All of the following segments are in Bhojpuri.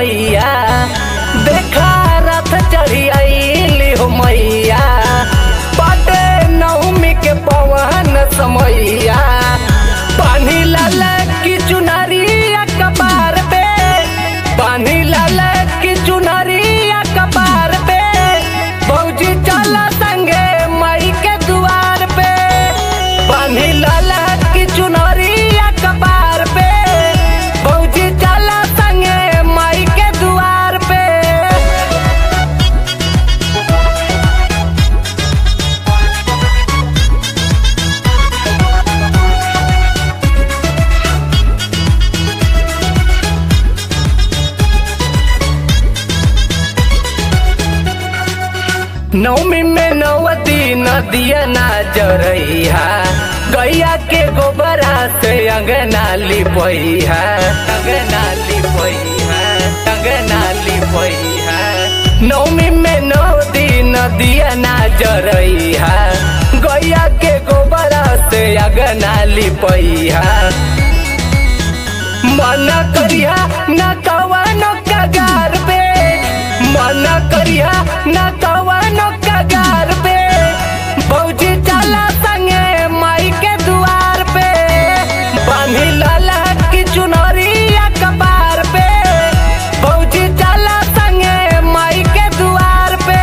मैया देखा रथ चढ़ी आईली हो मैया बाटे नवमी के पवन समैया पानी लाल की चुनरिया कपार पे पानी लाल की चुनरिया कपार पे भौजी चल संगे मई के दुआर पे पानी लाल की चुनरिया कपार पे भौजी चल संगे मई के दुआर पे नौमी में नवती नदिया ना जरैहा गैया के गोबरा से अंगना लिपैहा अंगना लिपैहा अंगना लिपैहा नौमी में नवती नदिया ना जरैहा गैया के गोबरा से अंगना लिपैहा मन करिया न कवनो कगार पे मन करिया न कवनो कगार पे भौजी चला संगे माई के दुआर पे बांधी लाला की चुनरिया कपार पे भौजी चला संगे माई के दुआर पे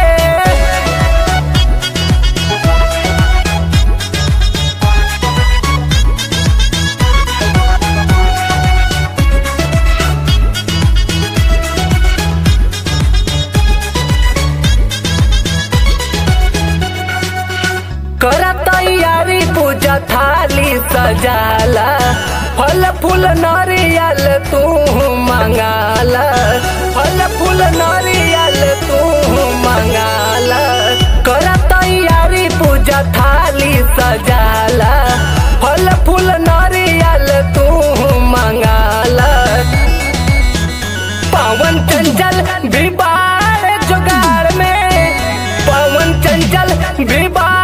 कर तैयारी पूजा थाली सजाला फल फूल नारियल तू मंगाला फल फूल नारियल तू मंगाला कर तैयारी पूजा थाली सजाला फल फूल नारियल तू मंगाला पवन चंचल भी बाढ़ जुगाड़ में पवन चंचल भी बाढ़